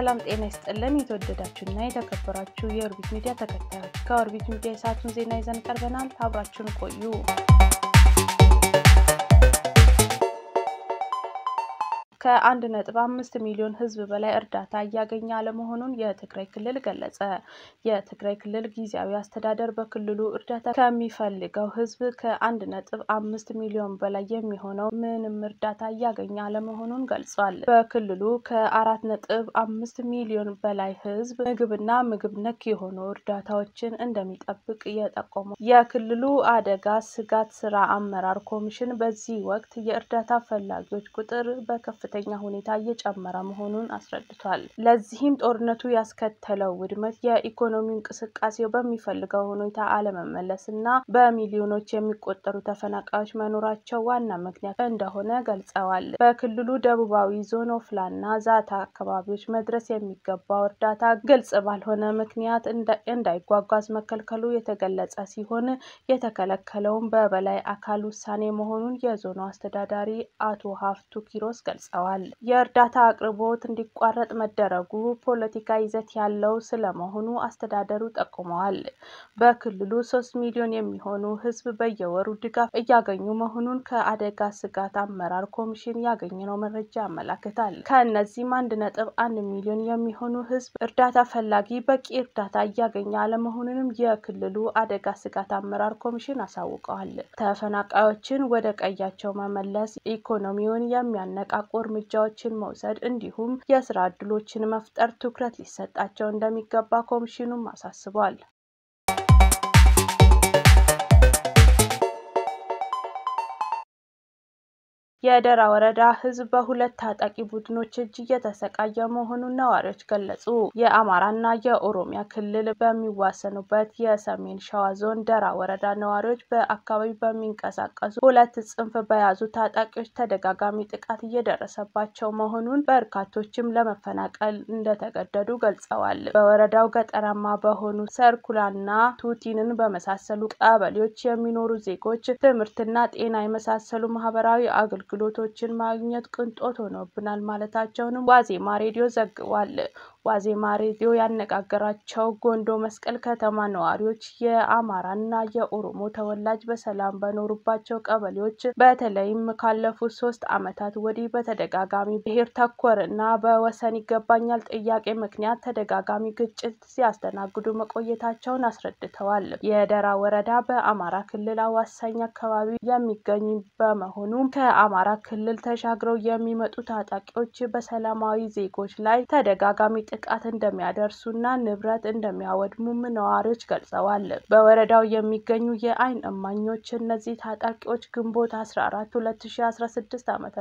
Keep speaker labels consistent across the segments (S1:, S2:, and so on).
S1: ሰላም ጤና ይስጥልን። የተወደዳችሁና የተከበራችሁ የኦርቢት ሚዲያ ተከታዮች ከኦርቢት ሚዲያ የሰዓቱን ዜና ይዘን ቀርበናል። አብራችሁን ቆዩ። ከአንድ ነጥብ አምስት ሚሊዮን ሕዝብ በላይ እርዳታ እያገኘ አለመሆኑን የትግራይ ክልል ገለጸ። የትግራይ ክልል ጊዜያዊ አስተዳደር በክልሉ እርዳታ ከሚፈልገው ሕዝብ ከአንድ ነጥብ አምስት ሚሊዮን በላይ የሚሆነው ምንም እርዳታ እያገኘ አለመሆኑን ገልጿል። በክልሉ ከአራት ነጥብ አምስት ሚሊዮን በላይ ሕዝብ ምግብና ምግብ ነክ የሆኑ እርዳታዎችን እንደሚጠብቅ የጠቆመው የክልሉ አደጋ ስጋት ስራ አመራር ኮሚሽን በዚህ ወቅት የእርዳታ ፈላጊዎች ቁጥር በከፍ ከፍተኛ ሁኔታ እየጨመረ መሆኑን አስረድቷል። ለዚህም ጦርነቱ ያስከተለው ውድመት፣ የኢኮኖሚ እንቅስቃሴው በሚፈልገው ሁኔታ አለመመለስ እና በሚሊዮኖች የሚቆጠሩ ተፈናቃዮች መኖራቸው ዋና ምክንያት እንደሆነ ገልጸዋል። በክልሉ ደቡባዊ ዞን ኦፍላና ዛታ አካባቢዎች መድረስ የሚገባው እርዳታ ግልጽ ባልሆነ ምክንያት እንዳይጓጓዝ መከልከሉ የተገለጸ ሲሆን የተከለከለውም በበላይ አካል ውሳኔ መሆኑን የዞኑ አስተዳዳሪ አቶ ሀፍቱ ኪሮስ ገልጸዋል። የእርዳታ አቅርቦት እንዲቋረጥ መደረጉ ፖለቲካ ይዘት ያለው ስለመሆኑ አስተዳደሩ ጠቁመዋል። በክልሉ ሶስት ሚሊዮን የሚሆኑ ሕዝብ በየወሩ ድጋፍ እያገኙ መሆኑን ከአደጋ ስጋት አመራር ኮሚሽን ያገኘነው መረጃ ያመላክታል። ከእነዚህም አንድ ነጥብ አንድ ሚሊዮን የሚሆኑ ሕዝብ እርዳታ ፈላጊ በቂ እርዳታ እያገኘ አለመሆኑንም የክልሉ አደጋ ስጋት አመራር ኮሚሽን አሳውቀዋል። ተፈናቃዮችን ወደ ቀያቸው መመለስ፣ ኢኮኖሚውን የሚያነቃቁ እርምጃዎችን መውሰድ እንዲሁም የስራ ዕድሎችን መፍጠር ትኩረት ሊሰጣቸው እንደሚገባ ኮሚሽኑም አሳስቧል። የደራ ወረዳ ህዝብ በሁለት ታጣቂ ቡድኖች እጅ እየተሰቃየ መሆኑን ነዋሪዎች ገለጹ። የአማራና የኦሮሚያ ክልል በሚዋሰኑበት የሰሜን ሸዋ ዞን ደራ ወረዳ ነዋሪዎች በአካባቢው በሚንቀሳቀሱ ሁለት ጽንፍ በያዙ ታጣቂዎች ተደጋጋሚ ጥቃት እየደረሰባቸው መሆኑን በርካቶችም ለመፈናቀል እንደተገደዱ ገልጸዋል። በወረዳው ገጠራማ በሆኑ ሰርኩላና ቱቲንን በመሳሰሉ ቀበሌዎች የሚኖሩ ዜጎች ትምህርትና ጤና የመሳሰሉ ማህበራዊ አገልግሎት አገልግሎቶችን ማግኘት ቅንጦት ሆኖብናል ማለታቸውንም ዋዜማ ሬዲዮ ዘግቧል። ዋዜማ ሬዲዮ ያነጋገራቸው ጎንዶ መስቀል ከተማ ነዋሪዎች የአማራና የኦሮሞ ተወላጅ በሰላም በኖሩባቸው ቀበሌዎች በተለይም ካለፉት ሶስት ዓመታት ወዲህ በተደጋጋሚ ብሔር ተኮር እና በወሰን ይገባኛል ጥያቄ ምክንያት ተደጋጋሚ ግጭት ሲያስተናግዱ መቆየታቸውን አስረድተዋል። የደራ ወረዳ በአማራ ክልል አዋሳኝ አካባቢ የሚገኝ በመሆኑ ከአማራ ክልል ተሻግረው የሚመጡ ታጣቂዎች በሰላማዊ ዜጎች ላይ ተደጋጋሚ ጥቃት እንደሚያደርሱና ንብረት እንደሚያወድሙም ነዋሪዎች ገልጸዋል። በወረዳው የሚገኙ የዓይን እማኞች እነዚህ ታጣቂዎች ግንቦት 14 2016 ዓ.ም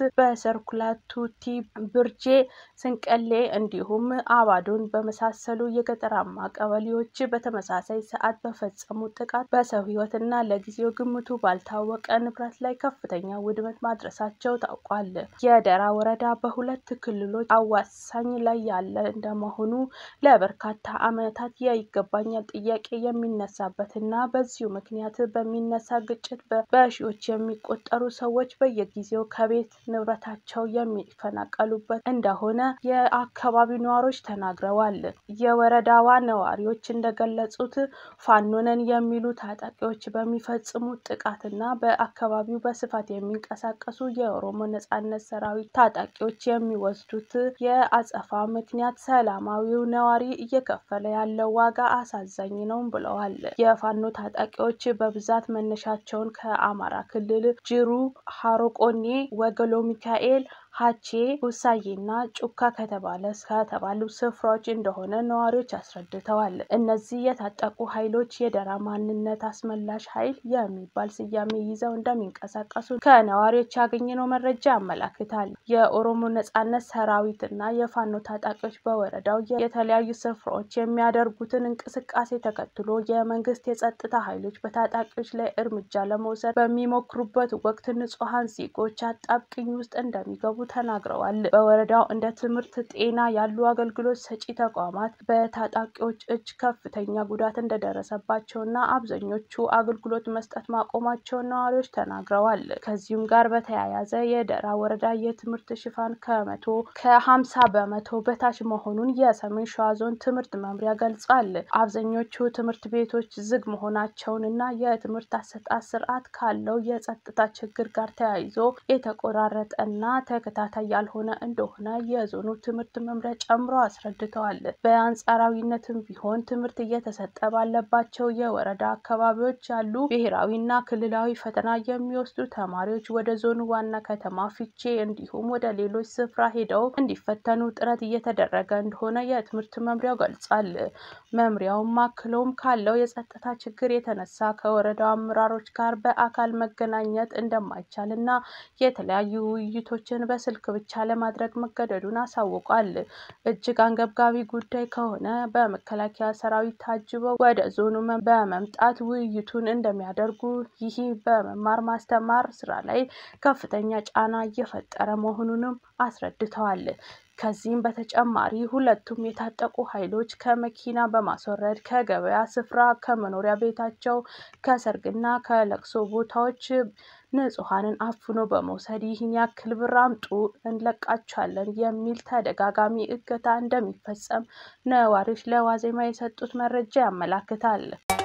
S1: በሰርኩላ ቱቲ፣ ብርጄ፣ ስንቀሌ እንዲሁም አባዶን በመሳሰሉ የገጠራማ ቀበሌዎች በተመሳሳይ ሰዓት በፈጸሙ ጥቃት በሰው ሕይወትና ለጊዜው ግምቱ ባልታወቀ ንብረት ላይ ከፍተኛ ውድመት ማድረሳቸው ታውቋል። የደራ ወረዳ በሁለት ክልሎች አዋሳኝ ላይ ያለ እንደመሆኑ ለበርካታ ዓመታት የይገባኛል ጥያቄ የሚነሳበትና በዚሁ ምክንያት በሚነሳ ግጭት በሺዎች የሚቆጠሩ ሰዎች በየጊዜው ከቤት ንብረታቸው የሚፈናቀሉበት እንደሆነ የአካባቢው ነዋሪዎች ተናግረዋል። የወረዳዋ ነዋሪዎች እንደገለጹት ፋኖነን የሚሉ ታጣቂዎች በሚፈጽሙት ጥቃትና በአካባቢው በስፋት የሚንቀሳቀሱ የኦሮሞ ነጻነት ሰራዊት ታጣቂዎች የሚወስዱት የአጸፋ ምክንያት ሰላማዊው ነዋሪ እየከፈለ ያለው ዋጋ አሳዛኝ ነው ብለዋል። የፋኖ ታጣቂዎች በብዛት መነሻቸውን ከአማራ ክልል ጅሩ፣ ሀሮቆኔ፣ ወገሎ ሚካኤል ሀቼ ሁሳዬና ጩካ ከተባለ ከተባሉ ስፍራዎች እንደሆነ ነዋሪዎች አስረድተዋል። እነዚህ የታጠቁ ኃይሎች የደራ ማንነት አስመላሽ ኃይል የሚባል ስያሜ ይዘው እንደሚንቀሳቀሱ ከነዋሪዎች ያገኘነው መረጃ ያመላክታል። የኦሮሞ ነጻነት ሰራዊትና የፋኖ ታጣቂዎች በወረዳው የተለያዩ ስፍራዎች የሚያደርጉትን እንቅስቃሴ ተከትሎ የመንግስት የጸጥታ ኃይሎች በታጣቂዎች ላይ እርምጃ ለመውሰድ በሚሞክሩበት ወቅት ንጹሐን ዜጎች አጣብቅኝ ውስጥ እንደሚገቡ ተናግረዋል። በወረዳው እንደ ትምህርት፣ ጤና ያሉ አገልግሎት ሰጪ ተቋማት በታጣቂዎች እጅ ከፍተኛ ጉዳት እንደደረሰባቸውና አብዛኞቹ አገልግሎት መስጠት ማቆማቸውን ነዋሪዎች ተናግረዋል። ከዚሁም ጋር በተያያዘ የደራ ወረዳ የትምህርት ሽፋን ከመቶ ከሀምሳ በመቶ በታች መሆኑን የሰሜን ሸዋ ዞን ትምህርት መምሪያ ገልጿል። አብዛኞቹ ትምህርት ቤቶች ዝግ መሆናቸውንና የትምህርት አሰጣጥ ስርዓት ካለው የጸጥታ ችግር ጋር ተያይዞ የተቆራረጠና ተከታታይ ያልሆነ እንደሆነ የዞኑ ትምህርት መምሪያ ጨምሮ አስረድተዋል። በአንጻራዊነትም ቢሆን ትምህርት እየተሰጠ ባለባቸው የወረዳ አካባቢዎች ያሉ ብሔራዊና ክልላዊ ፈተና የሚወስዱ ተማሪዎች ወደ ዞኑ ዋና ከተማ ፊቼ እንዲሁም ወደ ሌሎች ስፍራ ሄደው እንዲፈተኑ ጥረት እየተደረገ እንደሆነ የትምህርት መምሪያው ገልጿል። መምሪያውም አክሎም ካለው የጸጥታ ችግር የተነሳ ከወረዳው አመራሮች ጋር በአካል መገናኘት እንደማይቻል እና የተለያዩ ውይይቶችን በስልክ ብቻ ለማድረግ መገደዱን አሳውቋል። እጅግ አንገብጋቢ ጉዳይ ከሆነ በመከላከያ ሰራዊት ታጅበው ወደ ዞኑ በመምጣት ውይይቱን እንደሚያደርጉ፣ ይህ በመማር ማስተማር ስራ ላይ ከፍተኛ ጫና እየፈጠረ መሆኑንም አስረድተዋል። ከዚህም በተጨማሪ ሁለቱም የታጠቁ ኃይሎች ከመኪና በማስወረድ ከገበያ ስፍራ፣ ከመኖሪያ ቤታቸው፣ ከሰርግና ከለቅሶ ቦታዎች ንጹሐንን አፍኖ በመውሰድ ይህን ያክል ብር አምጡ እንለቃችኋለን የሚል ተደጋጋሚ እገታ እንደሚፈጸም ነዋሪዎች ለዋዜማ የሰጡት መረጃ ያመላክታል።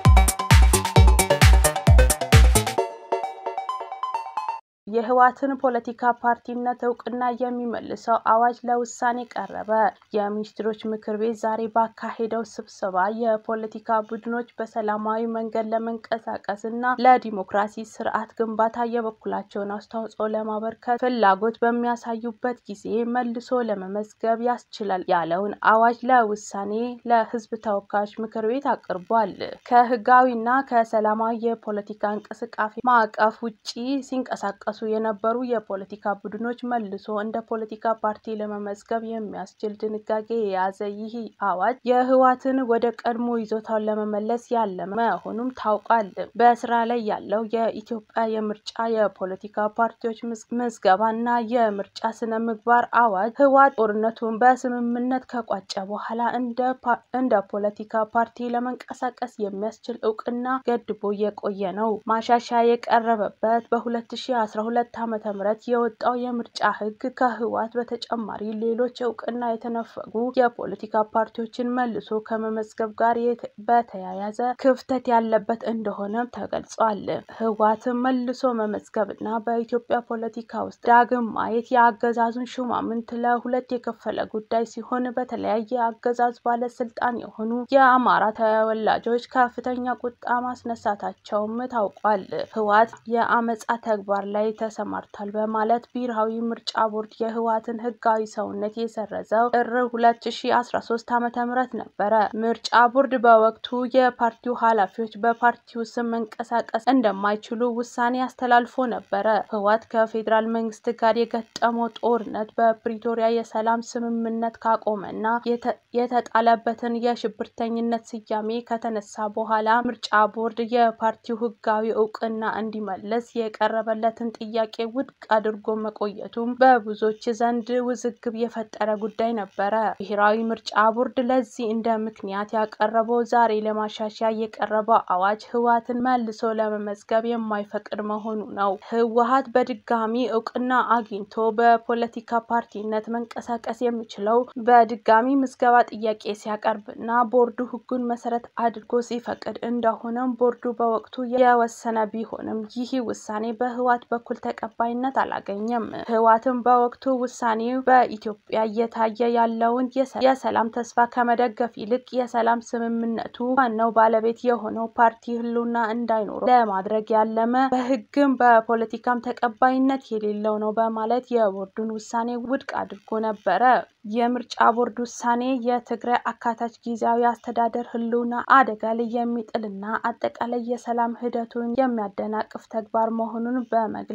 S1: የህወሓትን ፖለቲካ ፓርቲነት እውቅና የሚመልሰው አዋጅ ለውሳኔ ቀረበ። የሚኒስትሮች ምክር ቤት ዛሬ ባካሄደው ስብሰባ የፖለቲካ ቡድኖች በሰላማዊ መንገድ ለመንቀሳቀስ እና ለዲሞክራሲ ስርዓት ግንባታ የበኩላቸውን አስተዋጽኦ ለማበርከት ፍላጎት በሚያሳዩበት ጊዜ መልሶ ለመመዝገብ ያስችላል ያለውን አዋጅ ለውሳኔ ለህዝብ ተወካዮች ምክር ቤት አቅርቧል። ከህጋዊና ከሰላማዊ የፖለቲካ እንቅስቃሴ ማዕቀፍ ውጪ ሲንቀሳቀሱ የነበሩ የፖለቲካ ቡድኖች መልሶ እንደ ፖለቲካ ፓርቲ ለመመዝገብ የሚያስችል ድንጋጌ የያዘ ይህ አዋጅ የህወሓትን ወደ ቀድሞ ይዞታውን ለመመለስ ያለመ መሆኑም ታውቋል። በስራ ላይ ያለው የኢትዮጵያ የምርጫ የፖለቲካ ፓርቲዎች ምዝገባና የምርጫ ስነ ምግባር አዋጅ ህወሓት ጦርነቱን በስምምነት ከቋጨ በኋላ እንደ ፖለቲካ ፓርቲ ለመንቀሳቀስ የሚያስችል እውቅና ገድቦ የቆየ ነው። ማሻሻያ የቀረበበት በ2012 ዓመተ ምህረት የወጣው የምርጫ ህግ ከህወሓት በተጨማሪ ሌሎች እውቅና የተነፈጉ የፖለቲካ ፓርቲዎችን መልሶ ከመመዝገብ ጋር በተያያዘ ክፍተት ያለበት እንደሆነም ተገልጿል። ህወሓትን መልሶ መመዝገብና በኢትዮጵያ ፖለቲካ ውስጥ ዳግም ማየት የአገዛዙን ሹማምንት ለሁለት የከፈለ ጉዳይ ሲሆን በተለያየ አገዛዝ ባለስልጣን የሆኑ የአማራ ተወላጆች ከፍተኛ ቁጣ ማስነሳታቸውም ታውቋል። ህወሓት የአመጻ ተግባር ላይ ተሰማርቷል በማለት ብሔራዊ ምርጫ ቦርድ የህወሓትን ህጋዊ ሰውነት የሰረዘው ጥር 2013 ዓ.ም ነበረ። ምርጫ ቦርድ በወቅቱ የፓርቲው ኃላፊዎች በፓርቲው ስም መንቀሳቀስ እንደማይችሉ ውሳኔ አስተላልፎ ነበረ። ህወሓት ከፌዴራል መንግስት ጋር የገጠመው ጦርነት በፕሪቶሪያ የሰላም ስምምነት ካቆመና የተጣለበትን የሽብርተኝነት ስያሜ ከተነሳ በኋላ ምርጫ ቦርድ የፓርቲው ህጋዊ እውቅና እንዲመለስ የቀረበለትን ጥያቄ ውድቅ አድርጎ መቆየቱም በብዙዎች ዘንድ ውዝግብ የፈጠረ ጉዳይ ነበረ። ብሔራዊ ምርጫ ቦርድ ለዚህ እንደ ምክንያት ያቀረበው ዛሬ ለማሻሻያ የቀረበው አዋጅ ህወሓትን መልሶ ለመመዝገብ የማይፈቅድ መሆኑ ነው። ህወሓት በድጋሚ እውቅና አግኝቶ በፖለቲካ ፓርቲነት መንቀሳቀስ የሚችለው በድጋሚ ምዝገባ ጥያቄ ሲያቀርብና ቦርዱ ህጉን መሰረት አድርጎ ሲፈቅድ እንደሆነም ቦርዱ በወቅቱ የወሰነ ቢሆንም ይህ ውሳኔ በህወሓት በኩል ተቀባይነት አላገኘም። ህወሓትም በወቅቱ ውሳኔው በኢትዮጵያ እየታየ ያለውን የሰላም ተስፋ ከመደገፍ ይልቅ የሰላም ስምምነቱ ዋናው ባለቤት የሆነው ፓርቲ ህልውና እንዳይኖረው ለማድረግ ያለመ በህግም በፖለቲካም ተቀባይነት የሌለው ነው በማለት የቦርዱን ውሳኔ ውድቅ አድርጎ ነበረ። የምርጫ ቦርድ ውሳኔ የትግራይ አካታች ጊዜያዊ አስተዳደር ህልውና አደጋ ላይ የሚጥልና አጠቃላይ የሰላም ሂደቱን የሚያደናቅፍ ተግባር መሆኑን በመግለጽ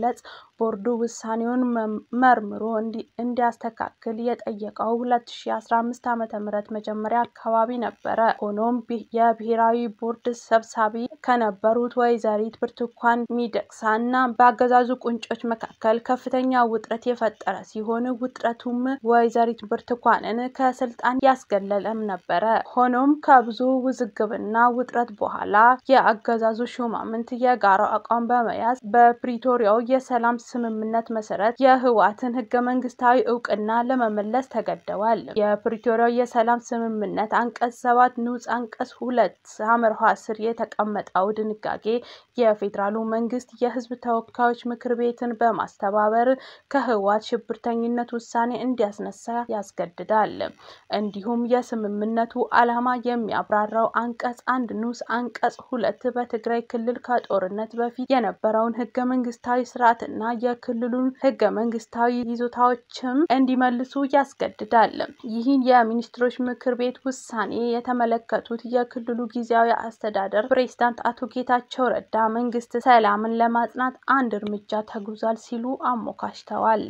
S1: በመግለጽ ቦርዱ ውሳኔውን መርምሮ እንዲያስተካክል የጠየቀው 2015 ዓ.ም መጀመሪያ አካባቢ ነበረ። ሆኖም የብሔራዊ ቦርድ ሰብሳቢ ከነበሩት ወይዘሪት ብርቱካን ሚደቅሳ እና በአገዛዙ ቁንጮች መካከል ከፍተኛ ውጥረት የፈጠረ ሲሆን ውጥረቱም ወይዘሪት ብርቱካንን ከስልጣን ያስገለለም ነበረ። ሆኖም ከብዙ ውዝግብና ውጥረት በኋላ የአገዛዙ ሹማምንት የጋራ አቋም በመያዝ በፕሪቶሪያው የሰላም ስምምነት መሰረት የህወሓትን ህገ መንግስታዊ እውቅና ለመመለስ ተገደዋል። የፕሪቶሪያው የሰላም ስምምነት አንቀጽ ሰባት ንዑስ አንቀጽ ሁለት ሀመርኋ ስር የተቀመጠው ድንጋጌ የፌዴራሉ መንግስት የህዝብ ተወካዮች ምክር ቤትን በማስተባበር ከህወሓት ሽብርተኝነት ውሳኔ እንዲያስነሳ ያስገድዳል። እንዲሁም የስምምነቱ ዓላማ የሚያብራራው አንቀጽ አንድ ንዑስ አንቀጽ ሁለት በትግራይ ክልል ከጦርነት በፊት የነበረውን ህገ መንግስታዊ ስርዓትና የክልሉን ህገ መንግስታዊ ይዞታዎችም እንዲመልሱ ያስገድዳል። ይህን የሚኒስትሮች ምክር ቤት ውሳኔ የተመለከቱት የክልሉ ጊዜያዊ አስተዳደር ፕሬዝዳንት አቶ ጌታቸው ረዳ መንግስት ሰላምን ለማጽናት አንድ እርምጃ ተጉዟል ሲሉ አሞካሽተዋል።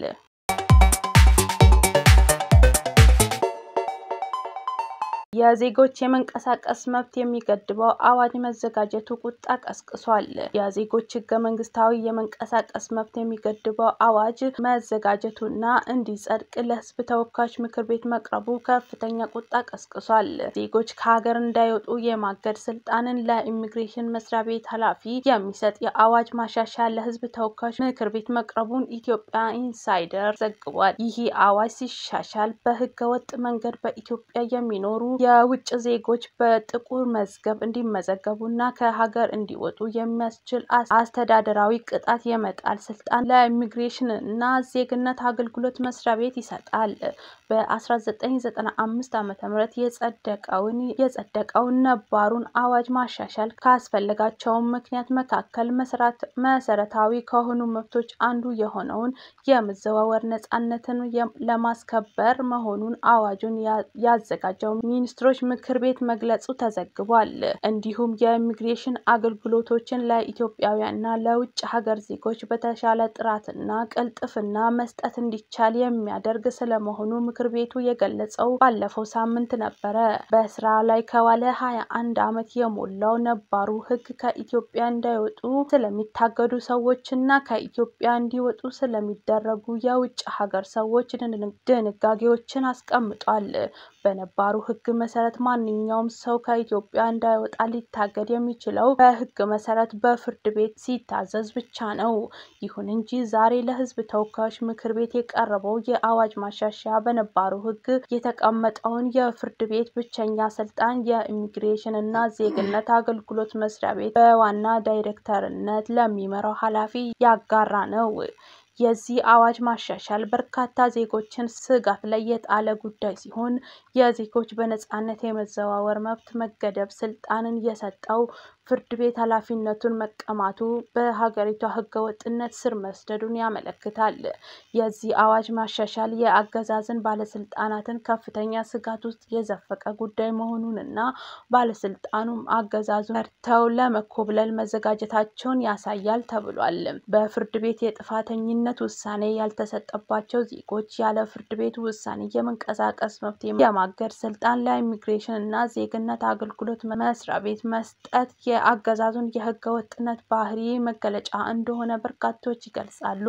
S1: የዜጎች የመንቀሳቀስ መብት የሚገድበው አዋጅ መዘጋጀቱ ቁጣ ቀስቅሷል። የዜጎች ህገ መንግስታዊ የመንቀሳቀስ መብት የሚገድበው አዋጅ መዘጋጀቱና እንዲጸድቅ ለህዝብ ተወካዮች ምክር ቤት መቅረቡ ከፍተኛ ቁጣ ቀስቅሷል። ዜጎች ከሀገር እንዳይወጡ የማገድ ስልጣንን ለኢሚግሬሽን መስሪያ ቤት ኃላፊ የሚሰጥ የአዋጅ ማሻሻያ ለህዝብ ተወካዮች ምክር ቤት መቅረቡን ኢትዮጵያ ኢንሳይደር ዘግቧል። ይህ አዋጅ ሲሻሻል በህገ ወጥ መንገድ በኢትዮጵያ የሚኖሩ የውጭ ዜጎች በጥቁር መዝገብ እንዲመዘገቡና ከሀገር እንዲወጡ የሚያስችል አስተዳደራዊ ቅጣት የመጣል ስልጣን ለኢሚግሬሽን እና ዜግነት አገልግሎት መስሪያ ቤት ይሰጣል። በ1995 ዓ.ም የጸደቀውን የጸደቀውን ነባሩን አዋጅ ማሻሻል ካስፈለጋቸውም ምክንያት መካከል መሰረታዊ ከሆኑ መብቶች አንዱ የሆነውን የመዘዋወር ነጻነትን ለማስከበር መሆኑን አዋጁን ያዘጋጀው ሚኒስትሮች ምክር ቤት መግለጹ ተዘግቧል። እንዲሁም የኢሚግሬሽን አገልግሎቶችን ለኢትዮጵያውያንና ለውጭ ሀገር ዜጎች በተሻለ ጥራትና ቅልጥፍና መስጠት እንዲቻል የሚያደርግ ስለመሆኑ ምክር ቤቱ የገለጸው ባለፈው ሳምንት ነበረ። በስራ ላይ ከዋለ ሀያ አንድ ዓመት የሞላው ነባሩ ሕግ ከኢትዮጵያ እንዳይወጡ ስለሚታገዱ ሰዎችና ከኢትዮጵያ እንዲወጡ ስለሚደረጉ የውጭ ሀገር ሰዎች ድንጋጌዎችን አስቀምጧል። በነባሩ ሕግ መሰረት ማንኛውም ሰው ከኢትዮጵያ እንዳይወጣ ሊታገድ የሚችለው በሕግ መሰረት በፍርድ ቤት ሲታዘዝ ብቻ ነው። ይሁን እንጂ ዛሬ ለሕዝብ ተወካዮች ምክር ቤት የቀረበው የአዋጅ ማሻሻያ በነባሩ ሕግ የተቀመጠውን የፍርድ ቤት ብቸኛ ስልጣን የኢሚግሬሽን እና ዜግነት አገልግሎት መስሪያ ቤት በዋና ዳይሬክተርነት ለሚመራው ኃላፊ ያጋራ ነው። የዚህ አዋጅ ማሻሻል በርካታ ዜጎችን ስጋት ላይ የጣለ ጉዳይ ሲሆን የዜጎች በነጻነት የመዘዋወር መብት መገደብ ስልጣንን የሰጠው ፍርድ ቤት ኃላፊነቱን መቀማቱ በሀገሪቷ ህገወጥነት ስር መስደዱን ያመለክታል። የዚህ አዋጅ ማሻሻል የአገዛዝን ባለስልጣናትን ከፍተኛ ስጋት ውስጥ የዘፈቀ ጉዳይ መሆኑንና ባለስልጣኑም አገዛዙ መርተው ለመኮብለል መዘጋጀታቸውን ያሳያል ተብሏል። በፍርድ ቤት የጥፋተኝነት ውሳኔ ያልተሰጠባቸው ዜጎች ያለ ፍርድ ቤት ውሳኔ የመንቀሳቀስ መብት የማገድ ስልጣን ለኢሚግሬሽን እና ዜግነት አገልግሎት መስሪያ ቤት መስጠት የአገዛዙን የህገ ወጥነት ባህሪ መገለጫ እንደሆነ በርካቶች ይገልጻሉ።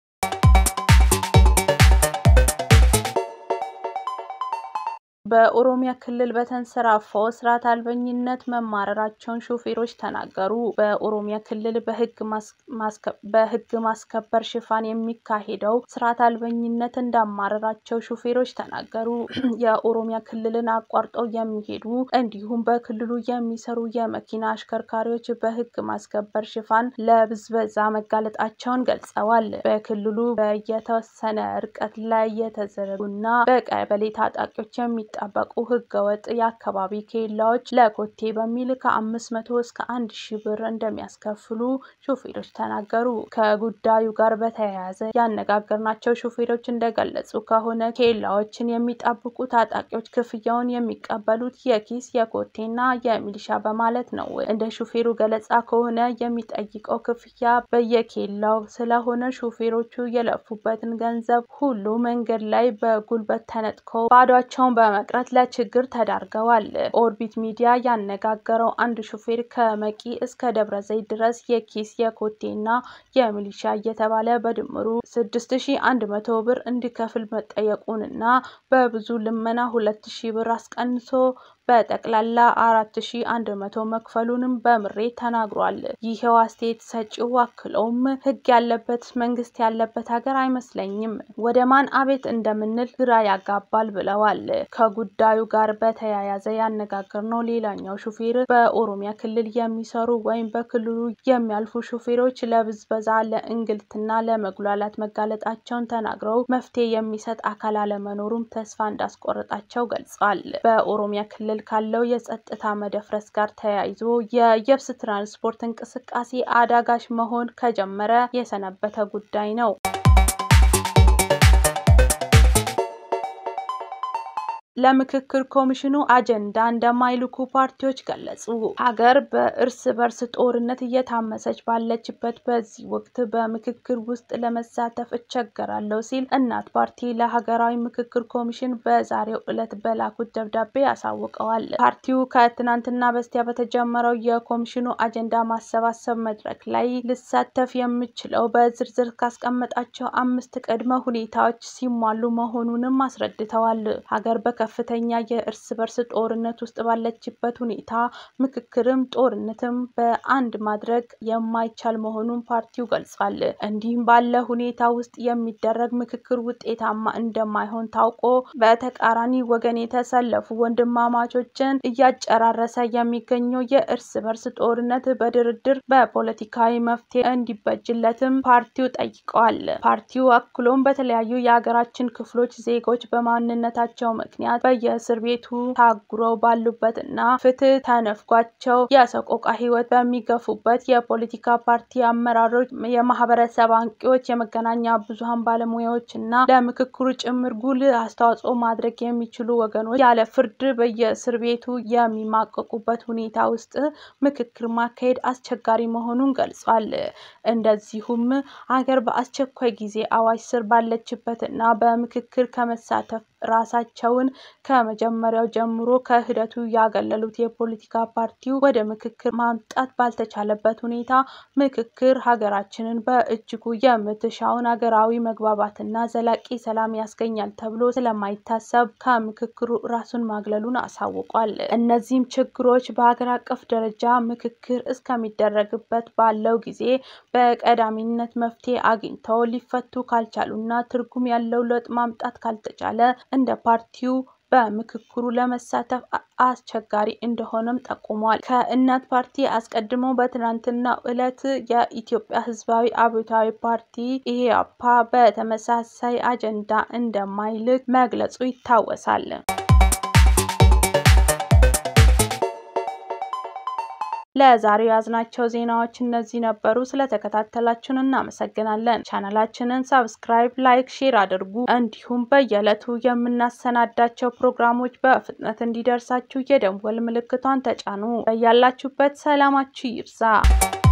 S1: በኦሮሚያ ክልል በተንሰራፋው ስርዓት አልበኝነት መማረራቸውን ሾፌሮች ተናገሩ። በኦሮሚያ ክልል በህግ ማስከበር ሽፋን የሚካሄደው ስርዓት አልበኝነት እንዳማረራቸው ሾፌሮች ተናገሩ። የኦሮሚያ ክልልን አቋርጠው የሚሄዱ እንዲሁም በክልሉ የሚሰሩ የመኪና አሽከርካሪዎች በህግ ማስከበር ሽፋን ለብዝበዛ መጋለጣቸውን ገልጸዋል። በክልሉ በየተወሰነ ርቀት ላይ የተዘረጉና በቀበሌ ታጣቂዎች የሚ የሚጠበቁ ህገወጥ የአካባቢ ኬላዎች ለኮቴ በሚል ከአምስት መቶ እስከ አንድ ሺህ ብር እንደሚያስከፍሉ ሾፌሮች ተናገሩ። ከጉዳዩ ጋር በተያያዘ ያነጋገርናቸው ሾፌሮች እንደገለጹ ከሆነ ኬላዎችን የሚጠብቁ ታጣቂዎች ክፍያውን የሚቀበሉት የኪስ የኮቴና የሚሊሻ በማለት ነው። እንደ ሹፌሩ ገለጻ ከሆነ የሚጠይቀው ክፍያ በየኬላው ስለሆነ ሾፌሮቹ የለፉበትን ገንዘብ ሁሉ መንገድ ላይ በጉልበት ተነጥቀው ባዷቸውን በመቅረት ለችግር ተዳርገዋል። ኦርቢት ሚዲያ ያነጋገረው አንድ ሹፌር ከመቂ እስከ ደብረ ዘይት ድረስ የኪስ የኮቴና የሚሊሻ እየተባለ በድምሩ 6100 ብር እንዲከፍል መጠየቁንና በብዙ ልመና 2000 ብር አስቀንሶ በጠቅላላ 4100 መክፈሉንም በምሬት ተናግሯል። ይሄው አስተያየት ሰጪው አክለውም ህግ ያለበት መንግስት ያለበት ሀገር አይመስለኝም፣ ወደ ማን አቤት እንደምንል ግራ ያጋባል ብለዋል። ከጉዳዩ ጋር በተያያዘ ያነጋገርነው ሌላኛው ሹፌር በኦሮሚያ ክልል የሚሰሩ ወይም በክልሉ የሚያልፉ ሹፌሮች ለብዝበዛ፣ ለእንግልትና ለመጉላላት መጋለጣቸውን ተናግረው መፍትሄ የሚሰጥ አካል አለመኖሩም ተስፋ እንዳስቆረጣቸው ገልጸዋል። በኦሮሚያ ክልል ካለው የጸጥታ መደፍረስ ጋር ተያይዞ የየብስ ትራንስፖርት እንቅስቃሴ አዳጋች መሆን ከጀመረ የሰነበተ ጉዳይ ነው። ለምክክር ኮሚሽኑ አጀንዳ እንደማይልኩ ፓርቲዎች ገለጹ። ሀገር በእርስ በርስ ጦርነት እየታመሰች ባለችበት በዚህ ወቅት በምክክር ውስጥ ለመሳተፍ እቸገራለሁ ሲል እናት ፓርቲ ለሀገራዊ ምክክር ኮሚሽን በዛሬው ዕለት በላኩት ደብዳቤ አሳውቀዋል። ፓርቲው ከትናንትና በስቲያ በተጀመረው የኮሚሽኑ አጀንዳ ማሰባሰብ መድረክ ላይ ልሳተፍ የምችለው በዝርዝር ካስቀመጣቸው አምስት ቅድመ ሁኔታዎች ሲሟሉ መሆኑንም አስረድተዋል። ሀገር ከፍተኛ የእርስ በርስ ጦርነት ውስጥ ባለችበት ሁኔታ ምክክርም ጦርነትም በአንድ ማድረግ የማይቻል መሆኑን ፓርቲው ገልጿል። እንዲህም ባለ ሁኔታ ውስጥ የሚደረግ ምክክር ውጤታማ እንደማይሆን ታውቆ በተቃራኒ ወገን የተሰለፉ ወንድማማቾችን እያጨራረሰ የሚገኘው የእርስ በርስ ጦርነት በድርድር በፖለቲካዊ መፍትሄ እንዲበጅለትም ፓርቲው ጠይቀዋል። ፓርቲው አክሎም በተለያዩ የሀገራችን ክፍሎች ዜጎች በማንነታቸው ምክንያት በየእስር ቤቱ ታጉረው ባሉበት እና ፍትህ ተነፍጓቸው የሰቆቃ ሕይወት በሚገፉበት የፖለቲካ ፓርቲ አመራሮች፣ የማህበረሰብ አንቂዎች፣ የመገናኛ ብዙኃን ባለሙያዎች እና ለምክክሩ ጭምር ጉልህ አስተዋጽኦ ማድረግ የሚችሉ ወገኖች ያለ ፍርድ በየእስር ቤቱ የሚማቀቁበት ሁኔታ ውስጥ ምክክር ማካሄድ አስቸጋሪ መሆኑን ገልጿል። እንደዚሁም ሀገር በአስቸኳይ ጊዜ አዋጅ ስር ባለችበት እና በምክክር ከመሳተፍ ራሳቸውን ከመጀመሪያው ጀምሮ ከሂደቱ ያገለሉት የፖለቲካ ፓርቲው ወደ ምክክር ማምጣት ባልተቻለበት ሁኔታ ምክክር ሀገራችንን በእጅጉ የምትሻውን ሀገራዊ መግባባትና ዘላቂ ሰላም ያስገኛል ተብሎ ስለማይታሰብ ከምክክሩ ራሱን ማግለሉን አሳውቋል። እነዚህም ችግሮች በሀገር አቀፍ ደረጃ ምክክር እስከሚደረግበት ባለው ጊዜ በቀዳሚነት መፍትሄ አግኝተው ሊፈቱ ካልቻሉና ትርጉም ያለው ለውጥ ማምጣት ካልተቻለ እንደ ፓርቲው በምክክሩ ለመሳተፍ አስቸጋሪ እንደሆነም ጠቁሟል። ከእናት ፓርቲ አስቀድሞ በትናንትናው ዕለት የኢትዮጵያ ሕዝባዊ አብዮታዊ ፓርቲ ኢህአፓ በተመሳሳይ አጀንዳ እንደማይልክ መግለጹ ይታወሳል። ለዛሬው ያዝናቸው ዜናዎች እነዚህ ነበሩ። ስለተከታተላችሁን እናመሰግናለን። ቻናላችንን ሰብስክራይብ፣ ላይክ፣ ሼር አድርጉ። እንዲሁም በየዕለቱ የምናሰናዳቸው ፕሮግራሞች በፍጥነት እንዲደርሳችሁ የደወል ምልክቷን ተጫኑ። በያላችሁበት ሰላማችሁ ይብዛ።